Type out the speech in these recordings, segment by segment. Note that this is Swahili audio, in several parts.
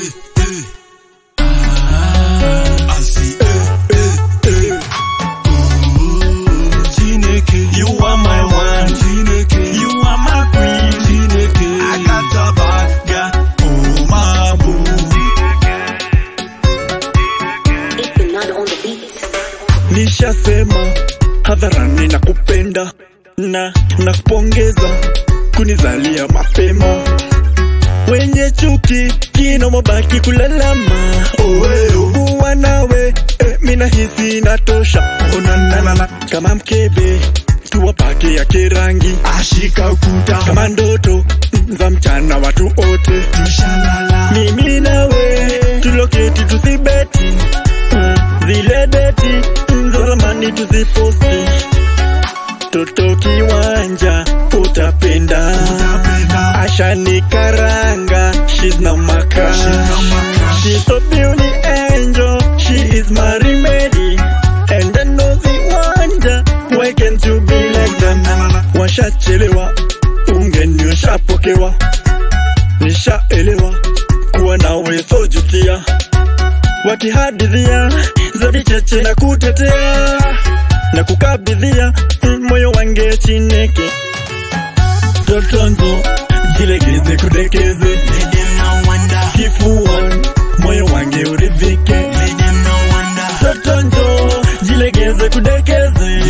You are my one, you are my queen. Akatabaga, oh my boo. If you're not on the beat. Nishasema hadharani na kupenda na nakupongeza kunizalia mapema. Wenye chuki kino mabaki kulalama, owe kuwa nawe eh, mina hisi natosha. Onanana kama mkebe tuwapake ya kirangi, ashika ukuta kama ndoto za mchana, watu wote tushalala. Mimi nawe tuloketi tusibeti mm, zile deti mm, za zamani tuziposti toto kiwanja utapenda, ashani karanga she's na maka she's so beauty angel she is my remedy and I know the wonder why can't you be like them washachelewa ungeni washapokewa nishaelewa kuwa nawe sojutia wakihadithia za vicheche na kutetea na kukabidhia mm, moyo wange chineke totonzo jilegeze kudekeze kifuan moyo wange uridhike totonzo jilegeze kudekeze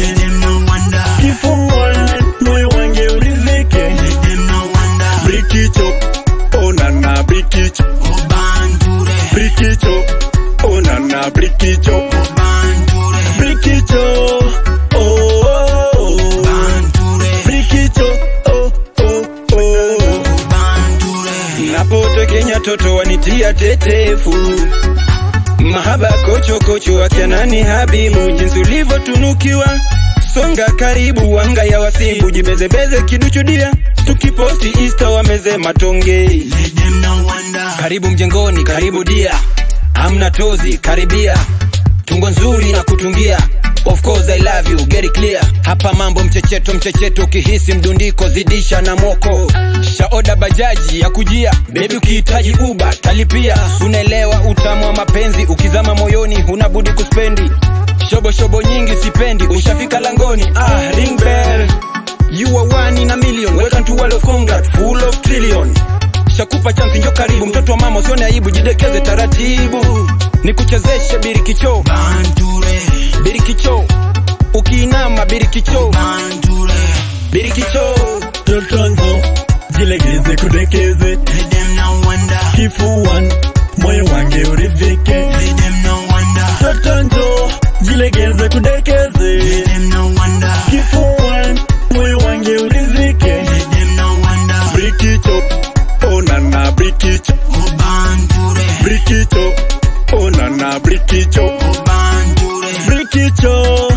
kifuan moyo wange uridhike brikicho onana brikicho brikicho onana brikicho brikicho oh, oh, oh. brikicho oh, oh, oh. napotekenya toto wanitia tetefu mahaba kochokocho akianani habimu jinsi ulivyotunukiwa songa karibu wanga ya wasibu jibezebeze kiduchudia tukiposti insta wameze matonge karibu mjengoni karibu dia hamna tozi karibia tungo nzuri na kutungia Of course I love you, get it clear. Hapa mambo mchecheto mchecheto, ukihisi mdundiko zidisha na moko. Shaoda bajaji ya kujia, baby ukihitaji uba talipia. Unaelewa utamu wa mapenzi, ukizama moyoni huna budi kuspendi. Shobo shobo nyingi sipendi, ushafika langoni. Ah, ring bell. You are one in a million, welcome to world of congrats, full of trillion. Shakupa chance njo karibu, mtoto wa mama usione aibu, jidekeze taratibu. Nikuchezeshe birikicho, birikicho, ukiinama birikicho, birikicho. totonzo jilegeze kudekeze kifuan moyo wange uridhike totonzo jilegeze kudekeze kifuan moyo wange uridhike brikicho onana brikicho brikicho onana brikicho brikicho